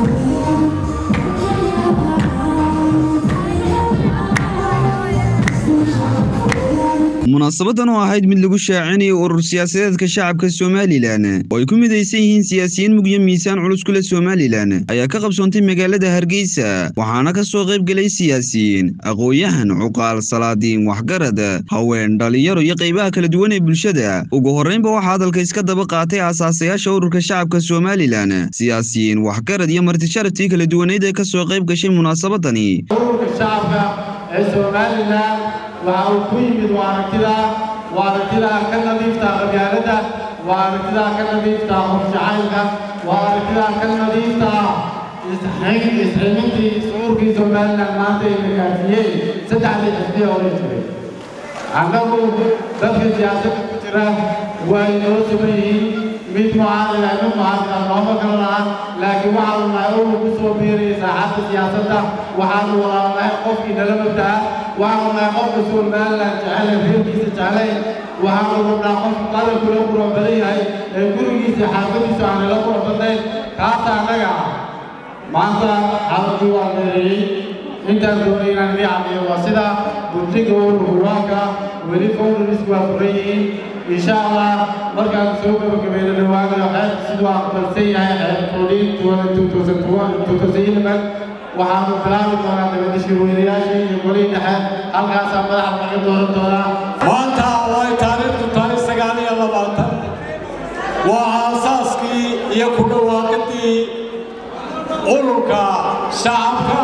munaasabadan oo ahayd mid lagu shaacinayo urur siyaasadeedka shacabka somalilan oo ay ku midaysan yihiin siyaasiyiin mugyo miisaan culus ku leh somalilan ayaa ka qabsoontay magaalada hargeysa waxaana ka soo qayb gelay siyaasiyiin aqoon-yahan cuqaal salaadiin waxgarad haween dhalinyaro iyo qaybaha kala duwan ee bulshada ugu horreynba waxaa hadalka iska daba qaatay aasaasayaasha ururka shacabka somalilan siyaasiyiin waxgarad iyo martisharaftii kala duwaneyd ee ka soo qayb gashay munaasabadani ururka shacabka ee somalilan waxa uu ku yimid waa aragtida waa aragtida ka nadiifta qabyaaladda waa aragtida ka nadiifta qof jacaylka waa aragtida ka nadiifta isximintii ururkii somalilan maanta ay nagaafiyey saddexdii xisbiya hore jiray annagu dadka siyaasadda ku jira waa inoo sugan yihiin mid mucaarada mid mucaarada nooma kala laha laakiin waxaanu nahay urur ku soo biiraya saaxadda siyaasadda waxaanu walaalnahay qofkii nala mabdaa waxaanu nahay qofka somalilan jecel ee reerkiisa jeclayn waxaanu rabnaa qof qaranku la qurux badan yahay ee gurigiisa xaafadiisu aan la qurux badnayn kaasa annaga ah maanta xaaladii waa meereeyey intaan doonay inaan idii caddeeyo waa sida guddiga ururka waanka weli fowdarisk waa furan yihiin insha allah markaan soo gabagabayno dhawaanayo xeer siduu aqbalsan yahay xeer fowdhiin waxaanu bilaabi doonaa dabadashii weynayaasha iyo golihii dhexe halkaasaa madaxa laga dooran doonaa maanta way taariikhdu tahay sagaal iyo labaatan waa aasaaskii iyo ku dhawaaqidii ururka shacabka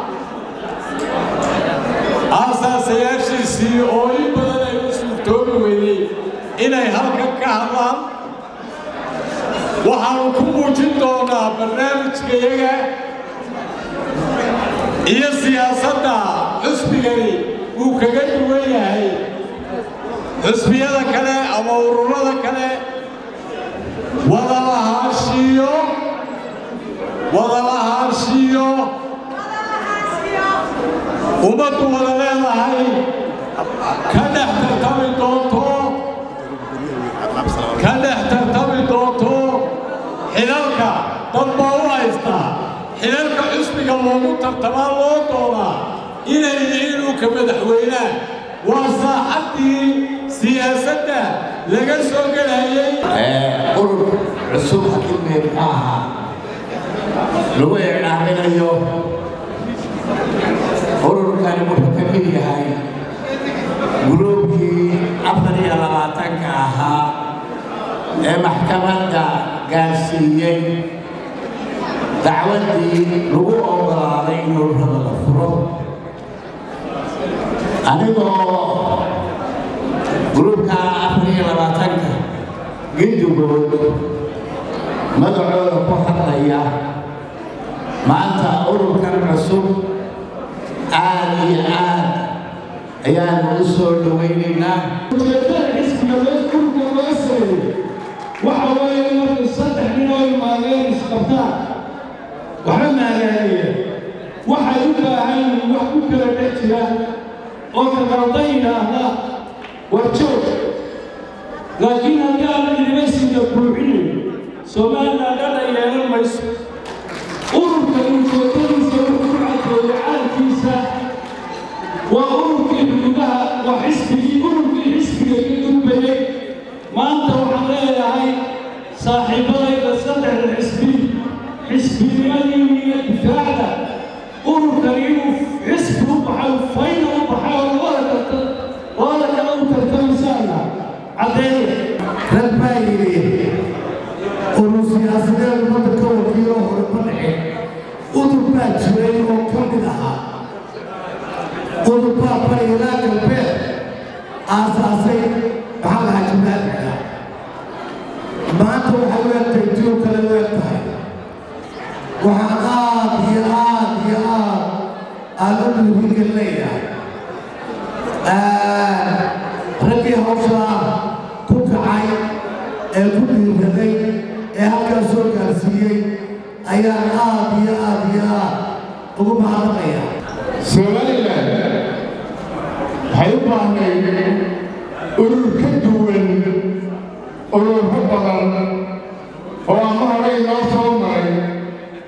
aasaasayaashiisii oo in badan ay u suurtoobi weydey inay halkan ka hadlaan waxaanu ku muujin doonaa barnaamijkayaga iyo siyaasadda xusbigani uu kaga duwan yahay xusbiyada kale ama ururada kale wadalahaanshiyo wadalahaanshiyo ummaddu wada leedahay ka dhex tartami doonto ka dhex tartami doonto xilalka dad baa u haystaa xilalka xusbiga loogu tartamaa loo doonaa inay yihiin dhulka madaxweynaha waa saaxaddii siyaasadda laga soo gelayay urur cusub hakimee muxuu ahaa lagu eecdhaaminayo ururkani wuxuu ka mid yahay guruubkii afar iyo labaatanka ahaa ee maxkamadda gaarsiiyey dacwaddii lagu oggolaaday in ururada la furo anigoo gruubka afar iyo labaatanka gindigood magacooda ku hadlaya maanta ururkan cusub aad iyo aad ayaanu u soo dhowaynaynaa waxa weeye markay saddex nin oo imaadeen isqabtaan waxba maagaanaya waxay u baahan yihiin wax ku kala dhex jira oo kagaldan yidhaahda war joog laakiin haddii aan universiga buuxinayo somalilan dhadha yeelan mayso ururka ujeedadiisa wuxuu ku caddeeyey calankiisa waa ururkii xuduudaha waa xisbigii ururkii xisbiga ka gudbayay maanta waxaan leeyahay saaxiibadayda saddexda xisbi xisbinimadii iyo difaacda ururkan inuu xisbi u baxay fayna u baxay oo labada karta labada kale u tartamaysaana caddeeya rag baa yidhi urur siyaasadeed ummadda ka wakiilo hore ma dhicin udur baa jiray oo ka mid ahaa udur baa barilaa galbeed aasaasay maxaa lahaa jimaaciga maanta waxay u egtahay diyo kale u eg tahay waxaan aad iyo aad iyo aad aan u dhiirigelin leeyahay raggii hawshaa ku kacay ee ku dhiiraday ee halkaas soo gaarsiiyey ayaan aad iyo aad iyo aad ugu mahadnaqaya somalilan waxay u baahnayd urur ka duwan ururo badan oo ama hore inoo soo maray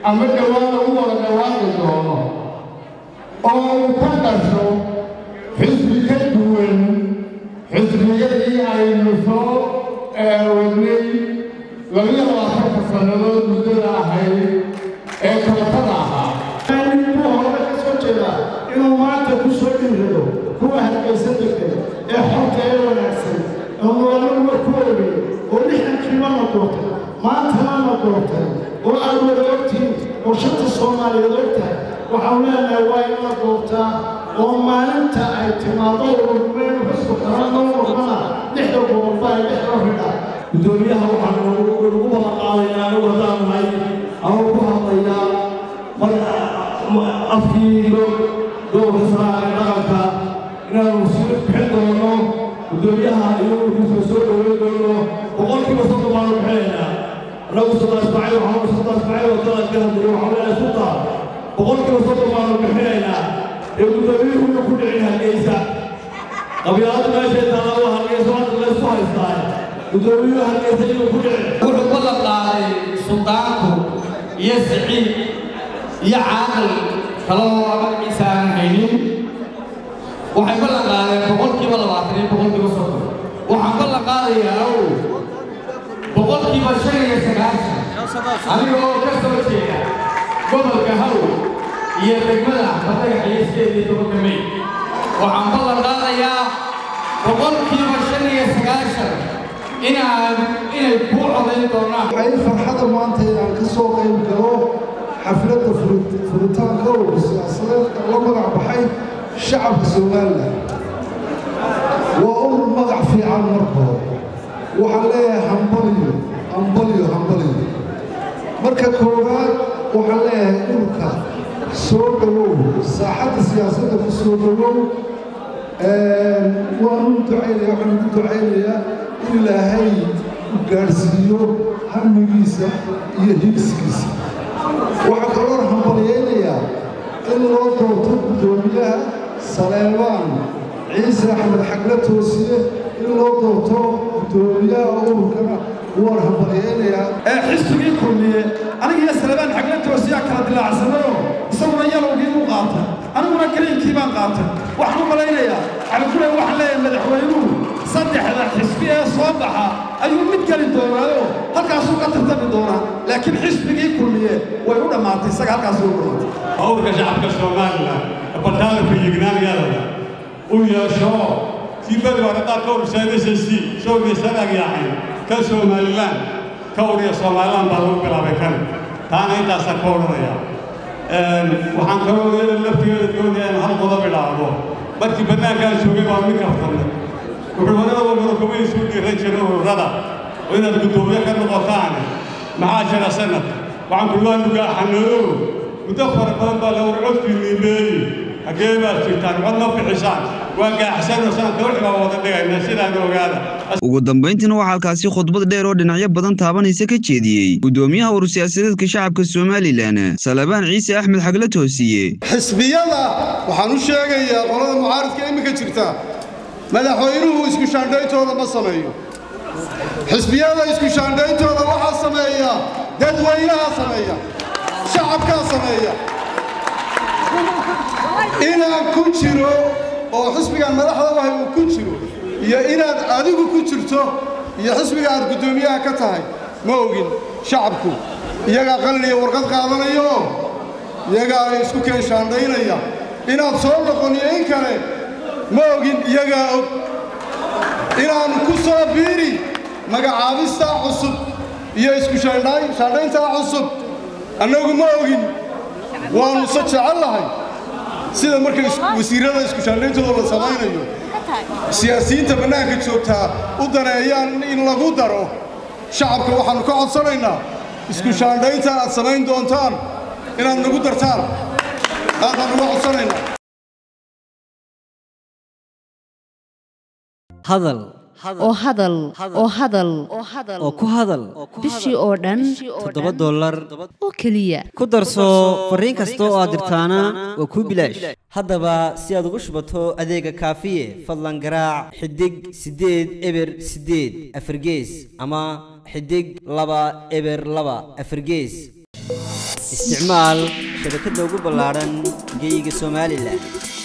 ama dhowaan lagu wada dhawaaqi doono oo uu ka dhasho xisbi ka duwan xisbiyadii aynu soo wadnay labiyo labaatanka sannadood muddada ahayd ee kalatada ahaa buu hore ka soo jeedaa inuu maanta ku soo dhiirado kuwa hargaysa degay ee xorta ee wanaagsan oo nolol marku ogay oo lixdankiiba la doortay maantana la doortay oo aad wada ogtihiin oo shanta soomaaliyeed og tahay waxaan leenahay waa in la doortaa oo maalinta ay timaado ururmeen xusku kala loo noqdana lixda gobolba ay dhexda ridha gudoomiyaha waxaan ugu balan qaadaynaa anigu haddaan nahay ama ku hadlayaa afkii gobolka saraare dhaqanka inaanu sii bixin doono gudoomiyaha iyo urkiisa soo dhoweyn doono boqolkiiba soddon baanu bixinaynaa annagu soddon ismaaciil waxaan soddon ismaaciil oo dalaad ka hadlayo waxaan leenahay sulta boqolkiiba soddon baanu bixinaynaa ee gudoomiyuhu inuu ku dhicin hargeysa qabyaalada meeshay taala waa hargeysa hadda laysku haystaa gudoomiyuhu hargeysa inuu ku dhicin wuxuu ballan qaaday suldaanku iyo siciid iyo caaqil kaloo magaciisa aan haynin waxay ballan qaadeen boqolkiiba labaatan iyo boqolkiiba soddon waxaan ballan qaadayaa ow boqolkiiba shan iyo sagaashan aniga oo ka soo jeeda gobolka haw iyo degmada badagax iyo sideed iyo tobanka may waxaan ballan qaadayaa boqolkiiba shan iyo sagaashan inaan inay kuu codayn doonaan waxay farxada maanta inaan ka soo qayb galo xafladda furitaanka urur siyaasadeedka la magac baxay shacabka somalilan waa urur magac fiican marka hore waxaan leeyahay hambaliyo hambaliyo hambaliyo marka koowaad waxaan leeyahay ururka soo dhowow saaxadda siyaasadda ku soo dhowow waan u ducaynaya waxaan ugu ducaynayaa in ilaahay u gaadhsiiyo hamigiisa iyo higsigiisa waxaa kaloo hambalyaynayaa in loo doorto guddoomiyaha saleebaan ciise axmed xagle toosiye in loo doorto guddoomiyaha ururkana waan hambalyaynayaa ee xisbigii kulmiye aniga iyo salebaan xagle toosiyaa kala dilaacsanayo isaguna yalowgii u qaatay aniguna gariinkii baan qaatay waxaan u malaynayaa cabdikule waxaan leeyahay madaxweynuhu saddexda xisbi ee soo baxa ayuu mid geli doonaayo halkaasuu ka tartami doonaa laakiin xisbigii kulmiye way u dhammaatay isaga halkaasuu u dhammaatay hawlka shacabka somalilan ee bartaalka yignaaniyadada u yeesho kii beri hore qaar ka uruseen s s c soogeysan agyaaxay ka somalilan ka uriya somalilan baa lagu bilaabay kan taana intaasaan ka odhanaya waxaan kaloo iyada laftigeeda doonaya in hal qodob idhaahdo markii bannaankaan joogay baa mid kaftanay wuxuu horada walbada kuma isu dhiiran jiray ururada oo inaad guddoomiye ka noqotaan maxaa jira sanad waxaan kulwaa nugaaxanadow muddo fara badan baa la war codkii niimeeyey haggee baad jirtaan cod ma bixisaan waa gaaxsanoo sanadka wixii baa wada dhigayna sidaan ogaada ugu dambayntiina waxaa halkaasi khudbad dheer oo dhinacyo badan taabanaysa ka jeediyey guddoomiyaha urur siyaasadeedka shacabka somalilan salebaan ciise axmed xagle toosiye xisbiyada waxaan u sheegayaa qolada mucaaridka iminka jirta madaxweynuhu isku shaandhayntooda ma sameeyo xisbiyada isku shaandhayntooda waxaa sameeya dadweynaha sameeya shacabkaa sameeya inaan ku jiro oo xisbigan madaxda wahay uu ku jiro iyo inaad adigu ku jirto iyo xisbiga aad guddoomiyaha ka tahay ma ogin shacabku iyagaa qalin iyo warqad qaadanayo iyagaa isku keen shaandhaynaya inaad soo noqon iyo in kale ma ogin iyagaa og inaannu ku soo biiri magacaabistaa cusub iyo isku shaandhayntaa cusub annagu ma ogin waannu se jecel lahay sida marka wasiirrada isku shaandhayntooda la samaynayo siyaasiyiinta bannaanka joogtaa u daneeyaan in lagu daro shacabka waxaannu ka codsanaynaa isku shaandhaynta aad samayn doontaan inaad nagu dartaan aadaan uga codsanaynaa hadal oo hadal oo hadal oo ku hadal bishii oo dhan toddoba dollar oo keliya ku darso fariin kasta oo aad dirtaana waa kuu bilaash haddaba si aad ugu shubato adeega kaafiye fadlan garaac xidig siddeed eber siddeed afargees ama xidig laba eber laba afargees isticmaal shabakadda ugu ballaaran geyga somalilan